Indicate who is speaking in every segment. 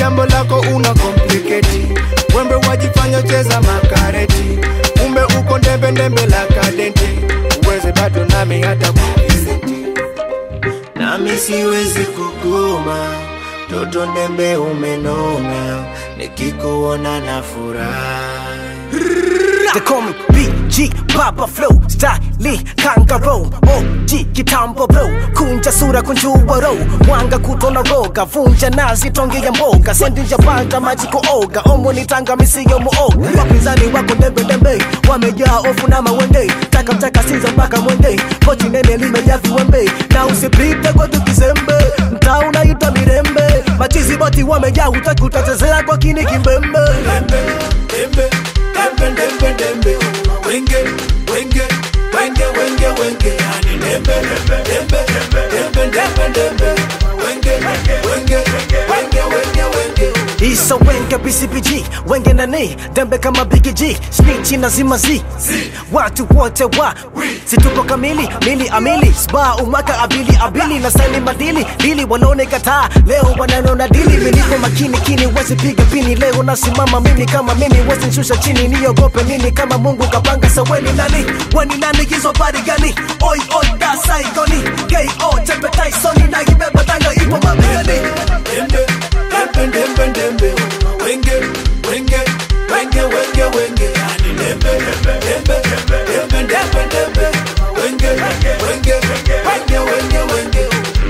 Speaker 1: jambo lako una kompliketi wembe wajifanya cheza makareti kumbe uko ndembe ndembe la kadenti uweze bado nami hata kukizeti nami siwezi kugoma toto ndembe umenona nikikuona na furaha
Speaker 2: They call me BG Baba Flow Style Kangaroo OG kitambo bro Kunja sura kunjua row Mwanga kutona roga Vunja nazi tonge ya mboga Sendinja panda maji kuoga Omo ni tanga misiyo muoga Wapinzani wako dembe dembe Wamejaa ofu na mawende Taka taka sinza mpaka mwende Kochi nene limejaa viwembe Na usipite kwa tukizembe Mtaa unaitwa mirembe Machizi boti wamejaa hutaki utatezea kwa kini kimbembe
Speaker 1: dembe dembe dembe dembe dembe wenge wenge wenge wenge wenge yani dembe dembe dembe dembe dembe wenge wenge wenge wenge wenge
Speaker 2: Isa wenge BCBG wenge nani dembe kama Big G snitchi na zima Z watu wote wa situko kamili mili amili sba umaka abili abili na sani madili dili wanaone kataa leo wananona dili miliko makini kini wezi piga pini leo nasimama mimi kama mimi wezi nshusha chini niogope nini kama Mungu kapanga saweni nani wani nani hizo bari gani oi oi da saigoni KO Tempe Tyson na ibeba tanga ipo mabegani
Speaker 1: dembe dembe dembe dembe wenge wenge wenge wenge wenge yani dembe dembe dembe dembe dembe wenge wenge wenge wenge wenge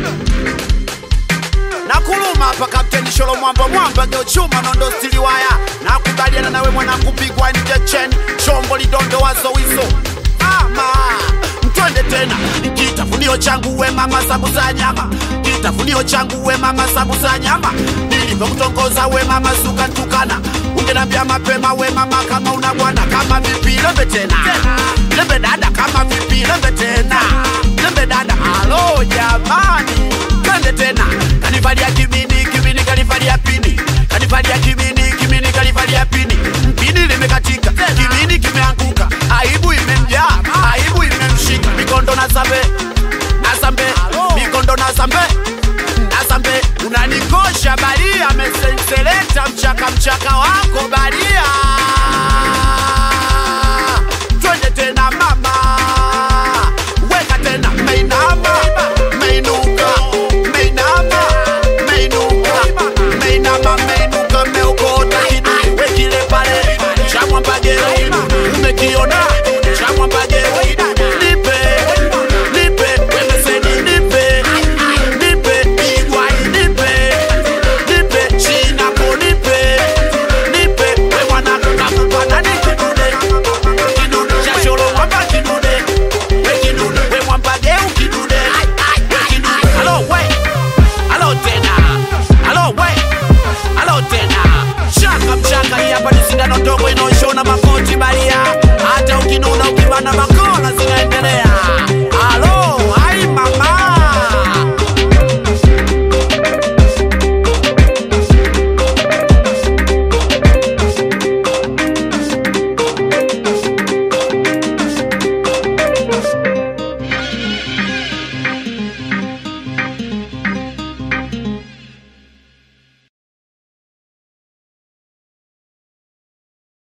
Speaker 3: nakuluma hapa kapteni sholo mwamba mwamba geochuma nondo stili waya nakubaliana nawe mwanangu pigwa njechen chombo lidondo wazowizo ama mtwende tena kitafunio changu we mama sabu za nyama kitafunio changu we mama sabu za nyama nilivyokutongoza we mama suka tukana ungenambia mapema we mama kama una bwana kama vipi lembe tena lembe dada kama vipi lembe tena lembe dada halo jamani twende tena kanivalia kimini kimini kanivalia pini kanivalia kimini kimini kanivalia pini mpini limekatika kimini kimeanguka aibu imemjaa aibu imemshika mikondo na zambe na zambe mikondo na zambe na zambe unanikosha baria mesenseleta mchaka mchaka wako baria